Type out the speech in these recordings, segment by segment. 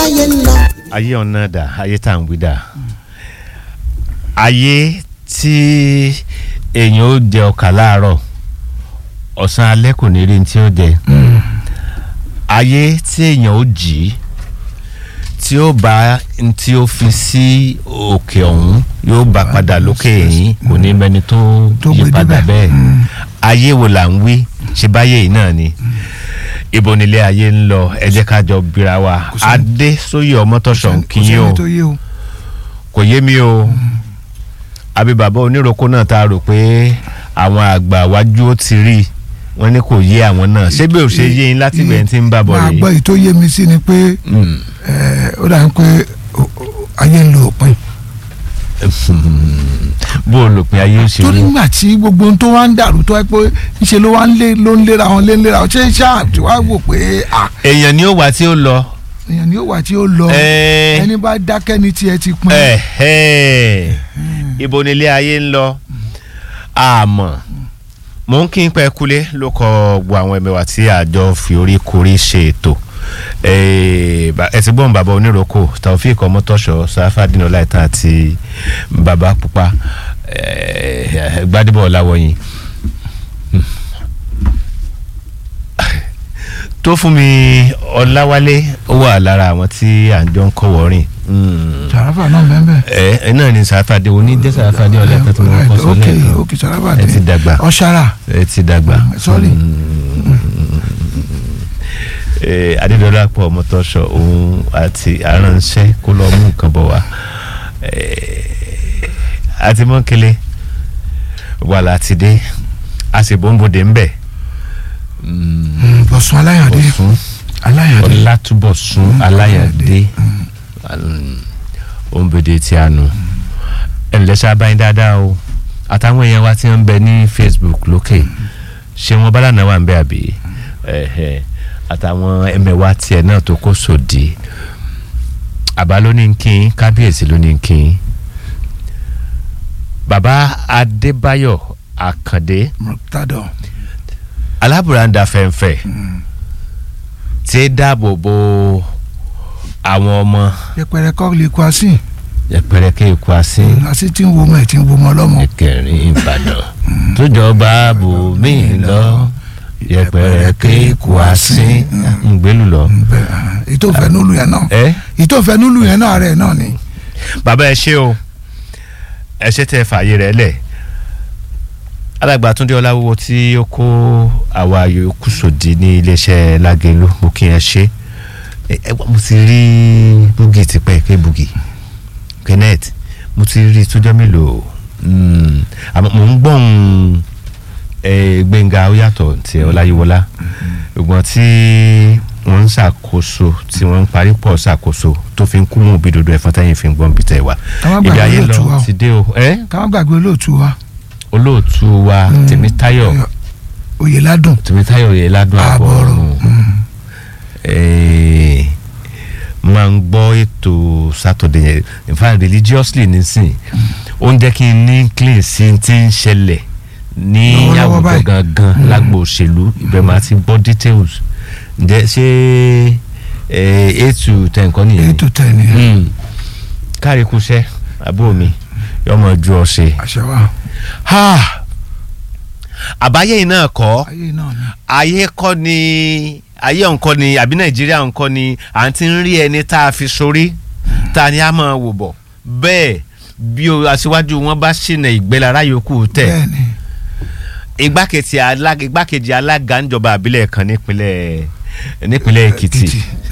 láyé ń lọ. ayé ọ̀nà dà ayé tá à ń wí dà ayé tí èèyàn ó jẹ ọkà láàárọ̀ ọ̀sán alẹ́ kò ní rí ní tí ó jẹ ayé tí èèyàn ó jì í tí ó bá n tí ó fi sí òkè ọ̀hún yóò bá padà lókè yìí kò ní mẹni tó Tó yí gbé padà débẹ̀. bẹ́ẹ̀ ayé wo là ń wí ṣe báyé yìí náà ni ibo nílé ayé ń lọ ẹ jẹ́ ká jọ bira wa Kò sẹ́ni- adé sóyè ọmọtọ̀sán kò kìíní o sẹ́ni tó yé o kò yé mi o àbí bàbá oníroko náà tá a rò pé àwọn àgbà wájú ó ti rí wọn ní kò yé àwọn náà ṣé bí ò ṣe yé yín láti bẹ̀rẹ̀ tí ń bá bọ̀ máa gbọ́ rèé èyí tó yé mi sí ni pé Mm. ẹ, ó dà ń pé o- o- ayé ń lo òpin bó o lòpin ayé ó ṣe torí rí nígbà tí gbogbo ohun tó wá ń dàrú tó ẹ pé ńṣe ló wá ń lé ló ń léra wọn lé ń léra wọn ṣé ṣáà tí wàá wò pé à èèyàn ni ó wà tí ó lọ èèyàn ni ó wà tí ó lọ Ẹ. ẹni bá dákẹ́ ní tiẹ̀ ti pin ẹ ẹ ibo nílé ayé ń lọ àmọ́ mò ń kí n pẹ́ kulé ló kọ gbọ́ àwọn ẹ̀mẹ̀wà tí àjọ fi orí korí ṣe ètò Eh, ba- ẹ ti gbọ́n bàbá oníròkò taofik ọmọtọ́ṣọ sáfàdínà láìta àti bàbá pupa eh, gbadebo ọ̀làwọ̀yìn tó fún mi ọ̀làwálé ó wà lára àwọn tí à ń jọ ń kọ́ wọ́rìn sàràfà náà bẹ́ẹ̀ ẹ ẹ náà ni sàfàdé oní jẹ́ sàfàdé ọ̀lẹ́kẹ́ tó máa ń kọ́ sọ ok lẹ́ẹ̀kan ok sàràfà ẹ ti dàgbà ọ̀ṣàrà ẹ ti dàgbà. sorry. ẹ adédọ́lápọ̀ ọmọtọ́ṣọ òun àti aránṣẹ́ kó lọ mú nǹkan bọ̀ wá ẹ àti mọ́kẹ́lẹ́ wà láti dé a sì bọ́ńbòde ń bẹ̀ bọ̀sùn aláyàdé ọ̀sùn aláyàdé ọlátúbọ̀sún aláyàdé òǹbẹ̀dẹ̀ tí a nù ẹ̀ ǹlẹ́ sábàáyé dáadáa o àtàwọn èèyàn wa tí wọ́n ń bẹ ní Facebook lókè ṣé wọn bálànà wà ń bẹ àbí ẹ̀hẹ̀, àtàwọn ẹmẹ̀wà tiẹ̀ náà tó kó sòdì àbá ló ní kí n kábíyèsí ló ní kí n bàbá Adébáyọ̀ Àkàndé mọ̀tàdọ̀ alábùradà fẹ̀ǹfẹ̀ tí ń dáàbò bo àwọn ọmọ yẹpẹrẹ kọ́ lè kó asín yẹpẹrẹ kí ikú asín asín tí ń wo ọmọ ẹ̀ tí ń wo ọmọ ọlọ́mọ ẹkẹrin Ìbàdàn tójọba bò mí lọ yẹpẹrẹ kí ikú asín ngbélú lọ. bẹ́ẹ̀ ètò ìfẹ́ nílùú yẹn náà ẹ ètò ìfẹ́ nílùú yẹn náà rẹ̀ náà ni bàbá ẹ ṣé o ẹ ṣe tẹ fààyè rẹ lẹ alàgbà Túndé Ọláwúwo tí ó kó àwa yòókù sòdì ní iléeṣẹ́ Lágelú mo kí ẹ ṣe ẹ ẹ mo ti rí búgì tipẹ́ ké búgì kenneth mo ti rí tójọ́ mélòó Mm, àmọ́ mò ń gbọ́n Gbẹ́ngà ó yàtọ̀ tí Ọláyíwọlá ṣùgbọ́n tí wọ́n ń ṣàkóso tí wọ́n ń parí pọ̀ ṣàkóso tó fi ń kú mú bí dodo ẹ̀fọn tẹ́yìn fi ń gbọ́n bí tẹ̀ wá Káwá ibi gbàgbé ayé olóòtú wa lọ o. ti dé o ẹ́ káwọn gbàgbé olóòtú wa olóòtú wa Tèmítáyọ̀ Oyèládùn Tèmítáyọ̀ yẹ ládùn àbọ̀ àbọ̀rọ̀ ọ̀run Eh, máa ń gbọ́ ètò Saturday yẹn in fact religiously nísìn ó ń jẹ́ kí n ní clean sí ti ń ṣẹlẹ̀ ní Lọ́wọ́lọ́wọ́ àwùjọ báyìí. gangan lágbo òṣèlú ibẹ̀ máa ti gbọ́ details ǹjẹ́ ṣé eh, eight to ten kọ́ nìyẹn ètò tẹ̀ ní Mm. kárí kúṣẹ́ àbúrò mi yọmọ ju ọ̀sẹ̀ àṣẹ wa àbáyé yìí náà kọ́ ayé náà ni ayé kọ́ ni ayé ọ̀nkọ́ ni àbí nàìjíríà ọ̀nkọ́ ni à ń ti ń rí ẹni tá a fi sórí tá a ní a máa wò bọ̀ bẹ́ẹ̀ bí o aṣíwájú wọn bá ṣìnà ìgbélára yòókù tẹ̀ bẹ́ẹ̀ ni igbákejì alága igbákejì alága ńjọba àbílẹ̀ kan nípínlẹ̀ nípínlẹ̀ èkìtì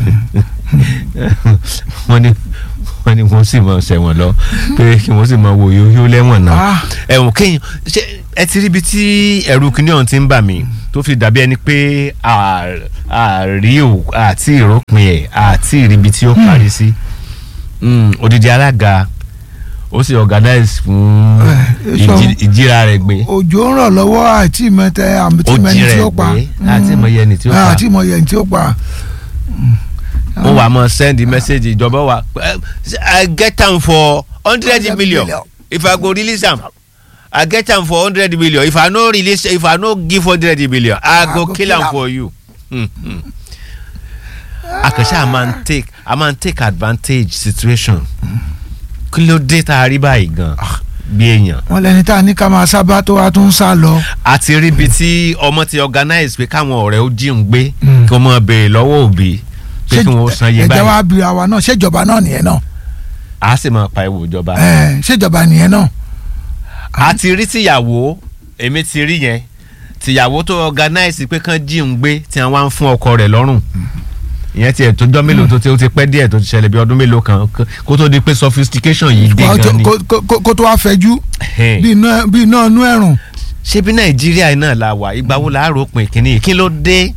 wọ́n ní wọ́n ní wọ́n sì máa ṣẹ̀wọ̀n lọ pé kí wọ́n sì máa wò yóò yóò lẹ́wọ̀n náà Ah. ẹ̀wọ̀n kéèyàn ṣe ẹ ti rí ibi tí ẹ̀rù kìnìún ọ̀hún ti ń bà mí tó fi dàbí ẹni pé à- àrí ò àti ìrópin ẹ̀ àti ìríbi tí ó parí sí Mm, odidi alága ó sì organize fún Eh, so- ìjí- ìjíra rẹ̀ gbé òjò ń rọ̀ lọ́wọ́ àti ìmọ̀tẹ́ àti ó ìmọ̀ẹ́ni jí tí rẹ̀ ó pa gbé àti ìmọ̀ye ẹni tí ó pa àti ìmọ̀ẹ́ni tí ó pa ó wà mọ send message ìjọba wa eh, i get am for hundred 100 million million. if i go release am i get am for hundred million if i no release if i no give hundred million i go kill am for you. Hmm, hmm. àkànṣe a máa ń take a máa ń take advantage situation kí ló dé tá a rí báyìí gan bí èèyàn wọn lẹni tá a ní ká máa sábà tó wá tún sá lọ. àti rí ibi tí ọmọ ti organize pé káwọn ọ̀rẹ́ ó jí ń gbé Mm. kí wọ́n máa béèrè lọ́wọ́ òbí pé kí wọ́n san iye ẹjẹ báyìí wa bi àwa náà ṣèjọba náà nìyẹn náà a sì máa pa ewu ìjọba. ẹ ṣèjọba nìyẹn náà. a ti rí tìyàwó èmi ti rí yẹn tìyàwó tó organize pé kán jí ń gbé tí wọ́n wá ń fún ọkọ rẹ̀ lọ́rùn ìyẹn tiẹ̀ tó jọ́ mélòó tó ti ó ti pẹ́ díẹ̀ tó ti ṣẹlẹ̀ bí ọdún mélòó kan kó tó di pé sophistication yìí dé Wàá tó- gan ni. kó- kó- kó- kó tó wá fẹjú Ẹhẹ́n. bí iná bí iná inú ẹ̀rùn. ṣé bí nàìjíríà náà la wà ìgbà wo la ròpin kínní kí ló dé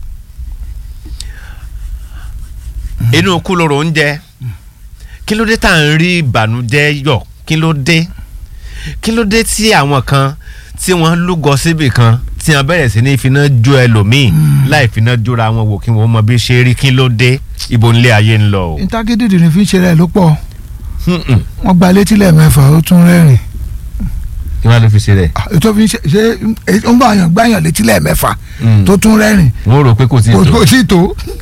inú kú lóró oúnjẹ kí ló dé tá à ń rí ìbànújẹ́ yọ kí ló dé kí ló dé tí àwọn kan tí wọ́n lúgọ síbì kan tí wọ́n bẹ̀rẹ̀ sí ní ìfiná jó ẹlòmíì láì finá jóra wọn wò kí wọ́n mọ bí ṣe rí kí ló dé ibo nílé ayé ń lọ o. ìtàgídìdì ní fi ń ṣe rẹ̀ ló pọ̀ Mm-mm. wọ́n gba létí lẹ́ẹ̀mẹ́fà ó tún rẹ́rìn. kí wọ́n á lè fi ṣe rẹ̀. Ah, ètò fi ń ṣe ṣe é ń bá àyàn gbáyàn létí lẹ́ẹ̀mẹ́fà Mm. tó tún rẹ́rìn wọ́n rò pé kò tí ì kò tó. kò sí tó.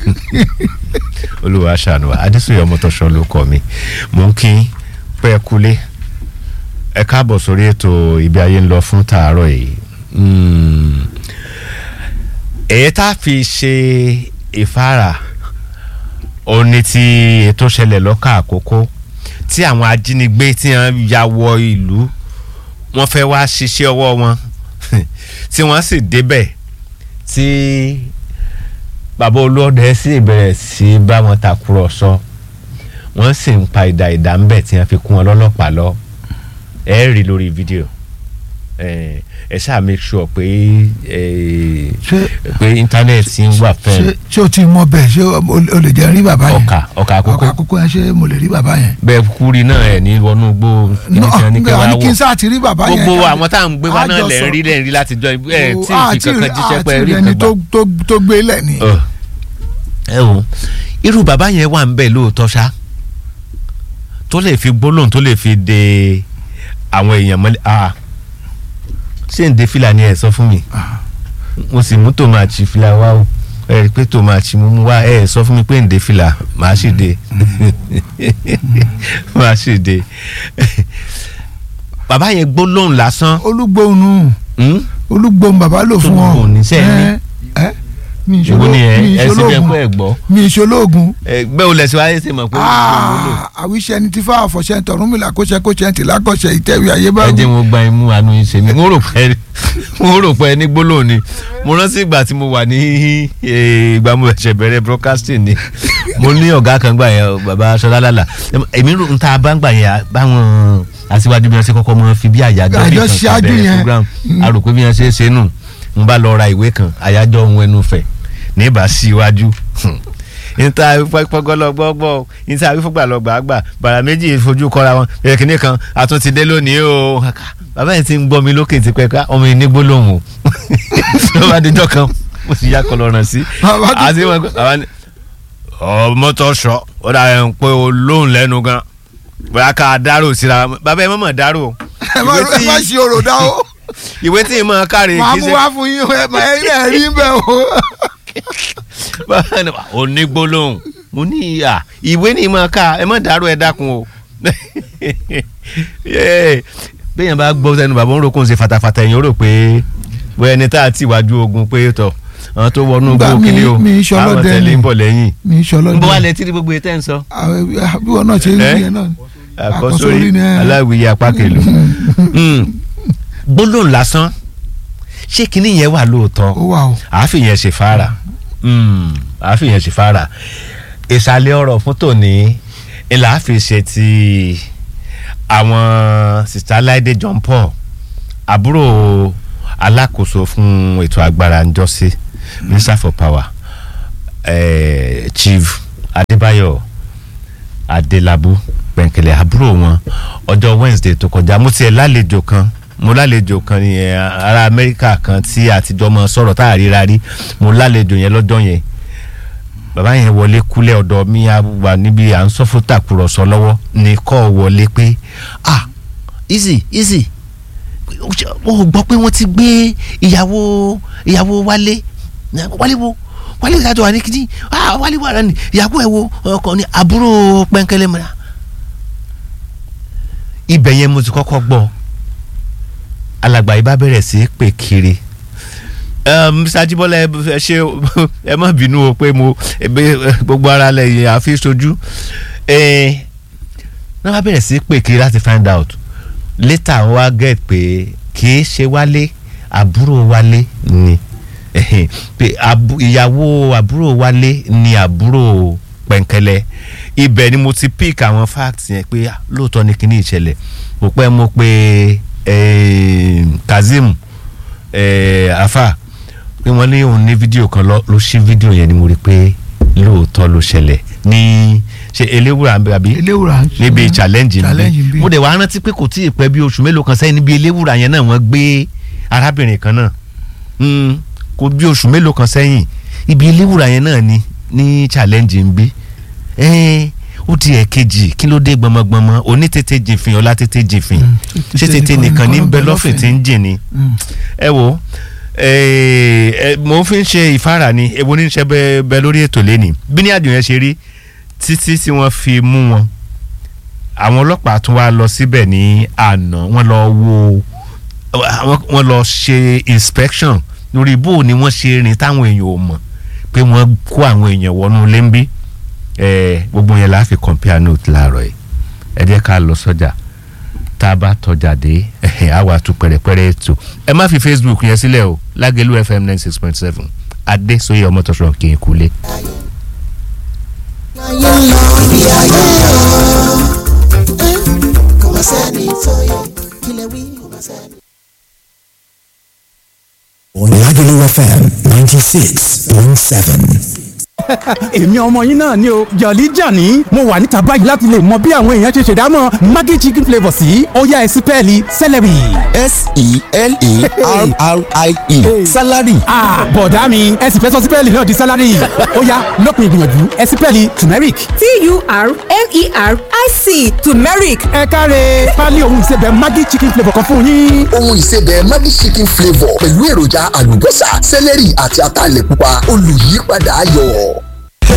olúwa ṣàánú wa adésòye ọmọtọ́ṣọ́ ló kọ́ mi mò ń kí pẹ́ kulé ẹ káàbọ̀ sórí ètò ibi ayé ń lọ fún tàárọ̀ yìí Mm. èyí tá a fi ṣe ìfara òní ti ètò ṣẹlẹ̀ lọ́kà àkókò tí àwọn ajínigbé tí wọ́n ya wọ ìlú wọ́n fẹ́ wá ṣiṣẹ́ ọwọ́ wọn tí wọ́n sì débẹ̀ tí bàbá olóòdẹ sì bẹ̀rẹ̀ sí bá wọn tàkúrọ̀sọ wọ́n sì ń pa ìdá ìdá ńbẹ̀ tí wọ́n fi kún wọn lọ́lọ́pàá lọ ẹ rí lórí fídíò ẹ ẹ ṣáà make sure pé ẹ ṣé pé íńtánẹ́ẹ̀tì ń wà ṣé fẹ́ ṣé o ti mọ bẹ́ẹ̀ ṣé o o lè jẹ́ rí bàbá yẹn ọkà ọkà àkókò ọkà àkókò yẹn ṣé mo lè rí bàbá yẹn. bẹ́ẹ̀ kúri náà ẹ̀ ní wọnú gbó kíní náà kan ní kẹ́ wá ní kí n wọ̀ sáà ti rí bàbá yẹn. gbogbo ká- àwọn tá à ń gbé wá náà àjọsọ. lẹ̀ ń rí lẹ̀ ń rí láti jọ ẹ̀ O, tí ì fi àti kankan rí- jíṣẹ́ pé àti rí rí ẹni nǹkan gbà. tó- tó tó gbé lẹ̀ ni. Ọ̀. ẹ o irú bàbá yẹn wà ń bẹ̀ lóòótọ́ ṣá tó lè fi gbólóhùn tó lè fi de àwọn èèyàn mọ́lẹ̀ ah ṣé ń de fìlà ni ẹ sọ fún mi Ah. mo sì mú tòmátì fìlà wá o ẹ rí i pé tòmátì mo mú wá ẹ sọ fún mi pé ń de fìlà màá sì de màá sì de bàbá yẹn gbólóhùn lásán olúgbóhùn hmm? olúgbóhùn bàbá lò fún wọn. Olúgbóhùn ní sẹ́ẹ̀ ní. ẹ ẹ mi ìwọ ni ẹ ẹ sì bẹ ìṣológun pé ẹ gbọ́ mi ìṣológun. ẹgbẹ́ olè sí wáyé ṣe mọ̀ pé olùgbò ló lò. àwíṣẹ́ ni ti fà àfọ̀ṣẹ́ tọ̀rúnmìlà kóṣẹ́ kóṣẹ́ ti lákọ̀ṣẹ́ ìtẹ̀wé ayé bá ẹ wù. jẹ́ wọn gba imú àánú yín ṣe mí mo rò pé mo rò pé ní gbólóhùn ni mo rántí ìgbà tí mo wà ní eh, ìgbà mo ṣẹ̀ṣẹ̀ bẹ̀rẹ̀ broadcasting ni mo ní ọ̀gá kan gbà yẹn bàbá sọlálàlà èmi rò ń ta bá ń gbà yẹn báwọn aṣíwájú bí wọn ṣe kọ́kọ́ mọ fi bí àyájọ́ bí Àjọ kan ṣáájú bẹ̀rẹ̀ yẹn. program a rò pé bí wọn ṣe é ṣe nù n bá lọ ra ìwé kan àyájọ́ ohun ẹnu fẹ̀ ní ìbá sí iwájú níta pọgọlọgbọgbọ níta wífọgbàlọgbàgbà bàrà méjì fojú kọra wọn bẹ̀rẹ̀ kìnìún kan àtúntì dé lónìí o bàbá yẹn ti ń gbọ́ mi lókè tipẹ́ ká ọmọ yìí ní gbólóhùn o ló bá dijọ́ kan mo sì yá kọlọ́ràn sí Bàbá tó- àti wọn bàbá ní ọmọ tó sọ ó dà ẹ̀ ń pé o lóhùn lẹ́nu gan bóyá ká dárò síra wọn. bàbá ẹ mọ̀mọ́ dárò ẹ má ìwé ẹ má tí- ṣe òrò dá o ìwé tí ì mọ̀ káre máa kì í mú ṣe wá fún yín ẹ má ẹ ẹ rí bẹ́ẹ̀ o. báwa ni wà, onígbólóhùn mo ní ìyá ìwé ni mo ká ẹ má dàrú ẹ dákun o Yéè, béèyàn bá gbọ́ sẹ́nu bàbá ń ro kóun ṣe fatafata èèyàn ó rò pé bóyá ẹni tá a ti wájú ogun pé tọ̀ àwọn tó wọnú Nígbà gbó mi- kíní o mi ìṣọlọ́dẹ àwọn tẹ̀lé ni. ń bọ̀ lẹ́yìn mi ìṣọlọ ń bọ́ wá lẹ tí ní gbogbo ètò ẹ̀ ń sọ àwọn bí wọn náà ṣe ń Eh? rí yẹn náà. àkọsórí ni ẹ. aláwìyé apá kèlò gbólóhùn lásán ṣé kinní yẹn wà lóòótọ́ ó wà o. àáfin yẹn ṣe fara àáfin yẹn ṣe fara ìsàlẹ̀ ọ̀rọ̀ fún tòní ilà àfi ṣe ti àwọn sista Láìdé John Paul àbúrò alákòóso fún ètò agbára njọ́sí minister for power eh, chief Adébáyọ̀ Adélabú pẹ̀ǹkẹ̀lẹ̀ àbúrò wọn ọjọ́ Wednesday tó kọjá mo tiẹ̀ lálejò kan mo lálejò kan ní ẹ, ará Amẹ́ríkà kan tí àtijọ́ mọ sọ̀rọ̀ tá a ríra rí mo lálejò yẹn lọ́jọ́ yẹn bàbá yẹn wọlé kúlẹ̀ ọ̀dọ̀ mi a wà níbi à ń sọ fún tàkùrọ̀sọ lọ́wọ́ ní kọ́ wọlé pé ah easy easy o gbọ́ pé wọ́n ti gbé ìyàwó ìyàwó wálé wálé wo wálé ìdájọ́ wa ní kíní ah wálé wà ní ìyàwó ẹ̀ wo ọkọ ní àbúrò pẹ́ńkẹ́lẹ́ mọ́ra ibẹ̀ yẹn mo ti kọ́kọ́ gbọ́ alàgbà yìí bá bẹ̀rẹ̀ sí í pè kiri mr ajibola ẹ ṣe ẹ má bínú o pé mo gbogbo ara lẹ́yìn àfi sojú náà bá bẹ̀rẹ̀ sí í pè kiri láti find out later wá get pé kì í ṣe wálé àbúrò wálé ni pé ìyàwó àbúrò wálé ni àbúrò pẹ̀ǹkẹ́lẹ́ ibẹ̀ ni mo ti pick àwọn facts yẹn pé lóòótọ́ ni kíní ìṣẹ̀lẹ̀ mo pẹ́ mo pé kazeem afa pé wọ́n ní òun ní fídíò kan ló ṣí fídíò yẹn ni mo rí pé lóòótọ́ ló ṣẹlẹ̀ ní ṣe eléwúrà àbí eléwúrà níbi challenge challenge níbi níbí. mo dẹ̀ wá rántí pé kò tí ì pẹ́ bí oṣù mélòó kan sẹ́yìn níbi eléwúrà yẹn náà wọ́n gbé arábìnrin kan náà Mm, kò bí oṣù mélòó kan sẹ́yìn ibi eléwúrà yẹn náà ni ní challenge ń bí ẹ́ẹ́ ó di ẹ̀kejì kí ló dé gbọmọgbọmọ oní tètè jìnfìn ọlá tètè jìnfìn ṣé tètè nìkan ní bẹ lọ́fìn tí ń jìn ni ẹ wo ẹ mo fi ń ṣe ìfára ni èwo ní ṣe bẹ bẹ lórí ètò lẹ́nìí bí ní àjò yẹn ṣe rí títí tí wọ́n fi mú wọn àwọn ọlọ́pàá tún wá lọ síbẹ̀ ní àná wọ́n lọ wo wọ́n lọ ṣe inspection lórí bó ni wọ́n ṣe rìn táwọn èèyàn ò mọ̀ pé wọ́n kó àwọn èèyàn wọnú ilé ń bí gbogbo yẹn la fi compare note láàárọ̀ yìí ẹ jẹ́ ká lọ sọ́jà tá a bá tọjà dé á wà tún pẹ̀rẹ̀pẹ̀rẹ̀ ètò ẹ má fi facebook yẹn sílẹ̀ o lágẹ̀lú fm ninety six point seven adé sóyè ọmọ tọ́sọ̀ kì í kulé. ayé ń lọ bí ayé o ẹ kò má sẹ́ni tó yẹ kílẹ̀ wí kò má sẹ́ni. Lagelu FM 96.7. èmi ọmọ yín náà ni o jọ̀lí jàní mo wà níta báyìí láti lè mọ bí àwọn èèyàn ṣe ṣèdámọ̀ maggi chicken flavour sí ọ̀yá ẹ̀sìn pẹ́ẹ́lí celery. S-E-L-A-R-R-I-E. Salary. ah bọ̀dá mi ẹ̀sìn fẹ́ sọ sí pẹ́ẹ́lí náà di celery ọ̀yá lópin ìgbìyànjú ẹ̀sìn pẹ́ẹ́lí turmeric. T-U-R-M-E-R-I-C turmeric ẹ káre pálí ohun ìsebẹ̀ maggi chicken flavour kan fún yín. ohun ìsebẹ̀ Maggi chicken flavour pẹ̀lú èròjà àlùbọ́sà sẹ́lẹ̀rì àti ataalẹ̀ pupa olùyípadà ayọ̀.